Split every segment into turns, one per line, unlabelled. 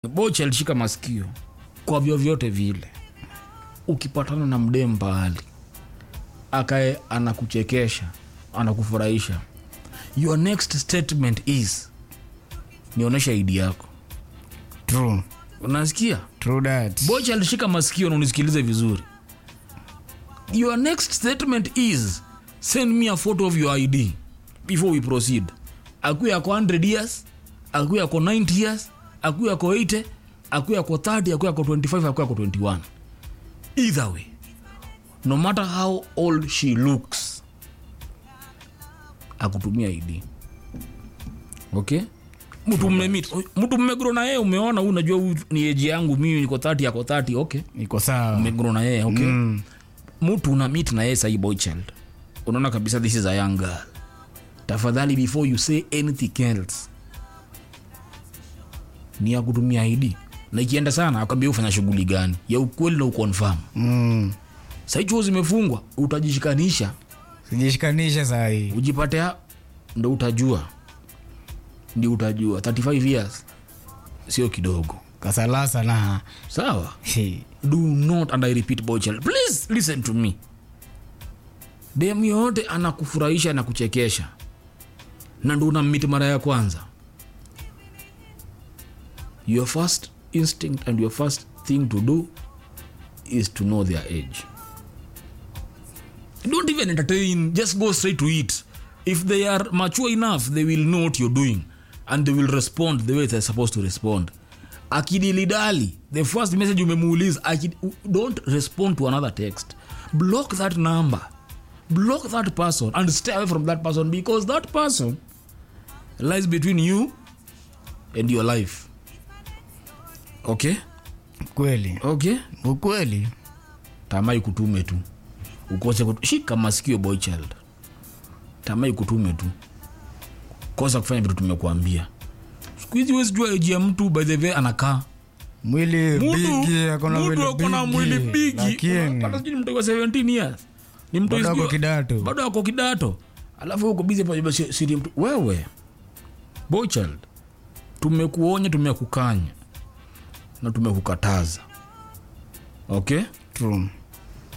bocha alishika masikio kwa vyovyote vile ukipatana na mdee mbali akae anakuchekesha anakufurahisha your next statement is nionyesha idi yako
True.
unasikia
True that.
bocha alishika masikio na unisikilize vizuri your next statement is send me a photo of your id before we proceed akuya ako 100 years akuya ako 90 years akuya ako 80 akuya ako 30 akuya ako 25 akuya ako 21 either way no matter how old she looks akutumia id okay mtu mmemit mtu mmegro na yeye umeona huyu unajua huyu ni eji yangu mimi niko 30 ako 30 okay
Iko sawa.
mmegro na yeye okay mtu una meet na yeye sahi boy child unaona kabisa this is a young girl tafadhali before you say anything else ni ya kutumia id na ikienda sana akwambia ufanya shughuli gani ya ukweli na ukonfam
Mm.
sahi chuo zimefungwa utajishikanisha
Sijishikanisha saa hii.
ujipate ha- ndo utajua ndio utajua 35 years sio kidogo
Kasalasa na.
sawa
He.
do not and i repeat boy child please listen to me dem yoyote anakufurahisha na kuchekesha na ndo unammiti mara ya kwanza your first instinct and your first thing to do is to know their age don't even entertain just go straight to it if they are mature enough they will know what you're doing and they will respond the way they're supposed to respond akidilidali the first message umemuuliza akid, don't respond to another text block that number block that person and stay away from that person because that person lies between you and your life okay
Kweli.
okay
Ukweli.
tamaa ikutume tu ukose kutu... shika masikio boy child tamaa ikutume tu kosa kufanya vitu tumekuambia siku hizi huwezi jua eji ya mtu by the way anakaa
Mwili bigi, akona
mtu
mwili
akona mwili bigi
Lakini.
Hata sijui ni mtu wa 17 years ni mtu
Bado
sijui-
ako kidato.
bado ako kidato alafu uko bizi pamoja si- siri mtu wewe boy child tumekuonya tumekukanya na tumekukataza okay
True.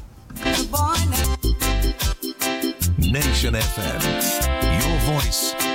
Nation FM. Your voice,